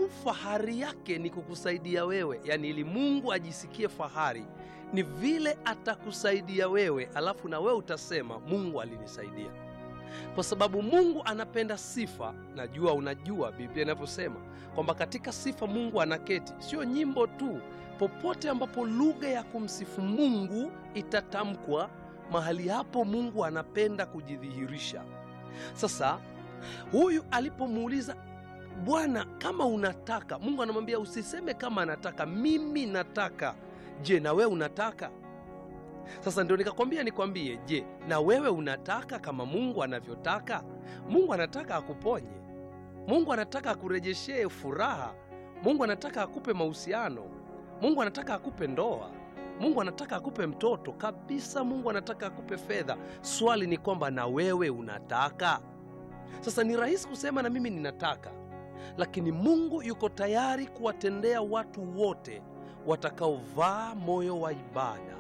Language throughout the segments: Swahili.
sababu fahari yake ni kukusaidia wewe, yaani ili Mungu ajisikie fahari ni vile atakusaidia wewe, alafu na wewe utasema Mungu alinisaidia, kwa sababu Mungu anapenda sifa. Najua unajua Biblia inavyosema kwamba katika sifa Mungu anaketi, sio nyimbo tu. Popote ambapo lugha ya kumsifu Mungu itatamkwa, mahali hapo Mungu anapenda kujidhihirisha. Sasa huyu alipomuuliza Bwana, kama unataka, Mungu anamwambia usiseme kama anataka, mimi nataka. Je, na wewe unataka? Sasa ndio nikakwambia nikwambie, je, na wewe unataka kama Mungu anavyotaka? Mungu anataka akuponye, Mungu anataka akurejeshe furaha, Mungu anataka akupe mahusiano, Mungu anataka akupe ndoa, Mungu anataka akupe mtoto kabisa, Mungu anataka akupe fedha. Swali ni kwamba na wewe unataka? Sasa ni rahisi kusema na mimi ninataka, lakini Mungu yuko tayari kuwatendea watu wote watakaovaa moyo wa ibada,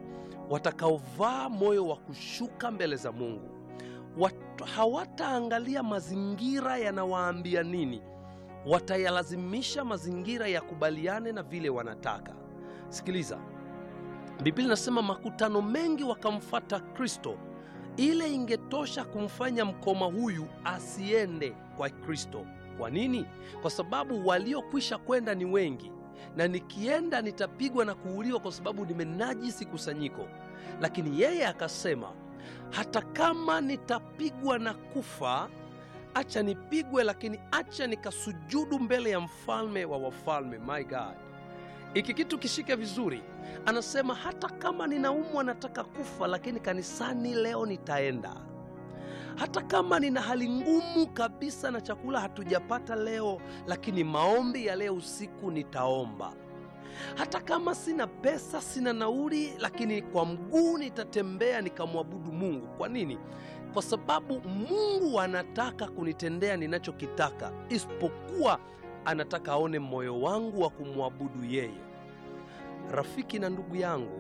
watakaovaa moyo wa kushuka mbele za Mungu. Watu hawataangalia mazingira yanawaambia nini, watayalazimisha mazingira yakubaliane na vile wanataka. Sikiliza, Biblia inasema makutano mengi wakamfata Kristo. Ile ingetosha kumfanya mkoma huyu asiende kwa Kristo. Kwa nini? Kwa sababu waliokwisha kwenda ni wengi, na nikienda nitapigwa na kuuliwa kwa sababu nimenajisi kusanyiko. Lakini yeye akasema, hata kama nitapigwa na kufa, acha nipigwe, lakini acha nikasujudu mbele ya mfalme wa wafalme. My God, iki kitu kishike vizuri. Anasema hata kama ninaumwa, nataka kufa, lakini kanisani leo nitaenda hata kama nina hali ngumu kabisa na chakula hatujapata leo, lakini maombi ya leo usiku nitaomba. Hata kama sina pesa, sina nauli, lakini kwa mguu nitatembea nikamwabudu Mungu. Kwa nini? Kwa sababu Mungu anataka kunitendea ninachokitaka, isipokuwa anataka aone moyo wangu wa kumwabudu yeye. Rafiki na ndugu yangu,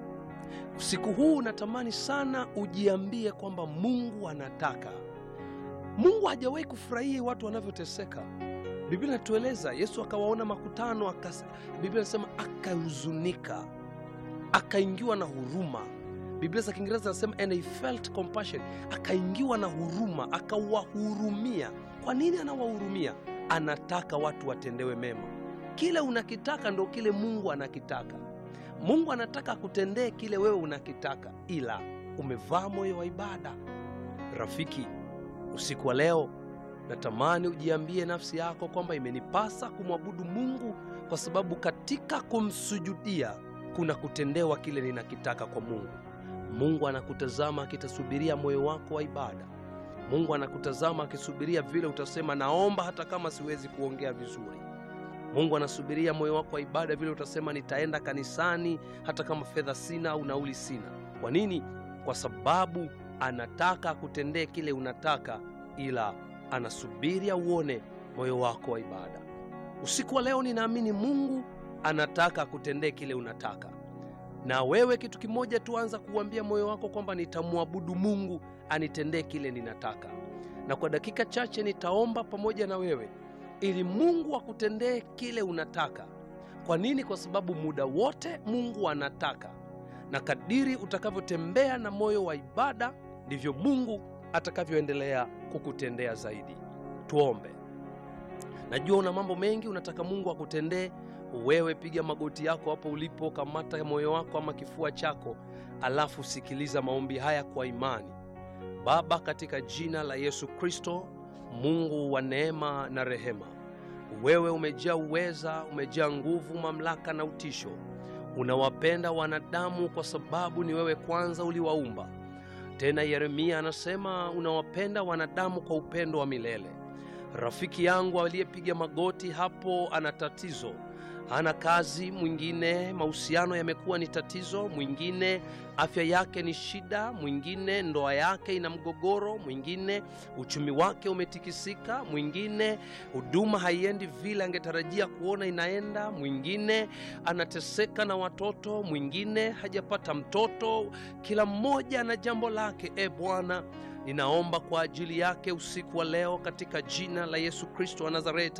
usiku huu natamani sana ujiambie kwamba Mungu anataka. Mungu hajawahi kufurahia watu wanavyoteseka. Biblia inatueleza Yesu akawaona makutano akas, Biblia inasema akahuzunika, akaingiwa na huruma. Biblia za Kiingereza zinasema and he felt compassion, akaingiwa na huruma, akawahurumia. Kwa nini anawahurumia? Anataka watu watendewe mema. Kile unakitaka ndo kile Mungu anakitaka. Mungu anataka akutendee kile wewe unakitaka, ila umevaa moyo wa ibada. Rafiki, usiku wa leo natamani ujiambie nafsi yako kwamba imenipasa kumwabudu Mungu kwa sababu katika kumsujudia kuna kutendewa kile ninakitaka kwa Mungu. Mungu anakutazama akitasubiria moyo wako wa ibada. Mungu anakutazama akisubiria vile utasema naomba hata kama siwezi kuongea vizuri. Mungu anasubiria moyo wako wa ibada, vile utasema nitaenda kanisani hata kama fedha sina au nauli sina. Kwa nini? Kwa sababu anataka akutendee kile unataka, ila anasubiri auone moyo wako wa ibada. Usiku wa leo ninaamini Mungu anataka akutendee kile unataka, na wewe kitu kimoja tu, anza kuuambia moyo wako kwamba nitamwabudu Mungu anitendee kile ninataka, na kwa dakika chache nitaomba pamoja na wewe ili Mungu akutendee kile unataka. Kwa nini? Kwa sababu muda wote Mungu anataka, na kadiri utakavyotembea na moyo wa ibada ndivyo Mungu atakavyoendelea kukutendea zaidi. Tuombe. Najua una mambo mengi unataka Mungu akutendee. Wewe piga magoti yako hapo ulipo, kamata moyo wako ama kifua chako, alafu sikiliza maombi haya kwa imani. Baba, katika jina la Yesu Kristo, Mungu wa neema na rehema, wewe umejaa uweza, umejaa nguvu, mamlaka na utisho. Unawapenda wanadamu kwa sababu ni wewe kwanza uliwaumba. Tena Yeremia anasema unawapenda wanadamu kwa upendo wa milele. Rafiki yangu aliyepiga magoti hapo ana tatizo, hana kazi, mwingine mahusiano yamekuwa ni tatizo, mwingine afya yake ni shida, mwingine ndoa yake ina mgogoro, mwingine uchumi wake umetikisika, mwingine huduma haiendi vile angetarajia kuona inaenda, mwingine anateseka na watoto, mwingine hajapata mtoto. Kila mmoja ana jambo lake. E Bwana, ninaomba kwa ajili yake usiku wa leo katika jina la Yesu Kristo wa Nazareti.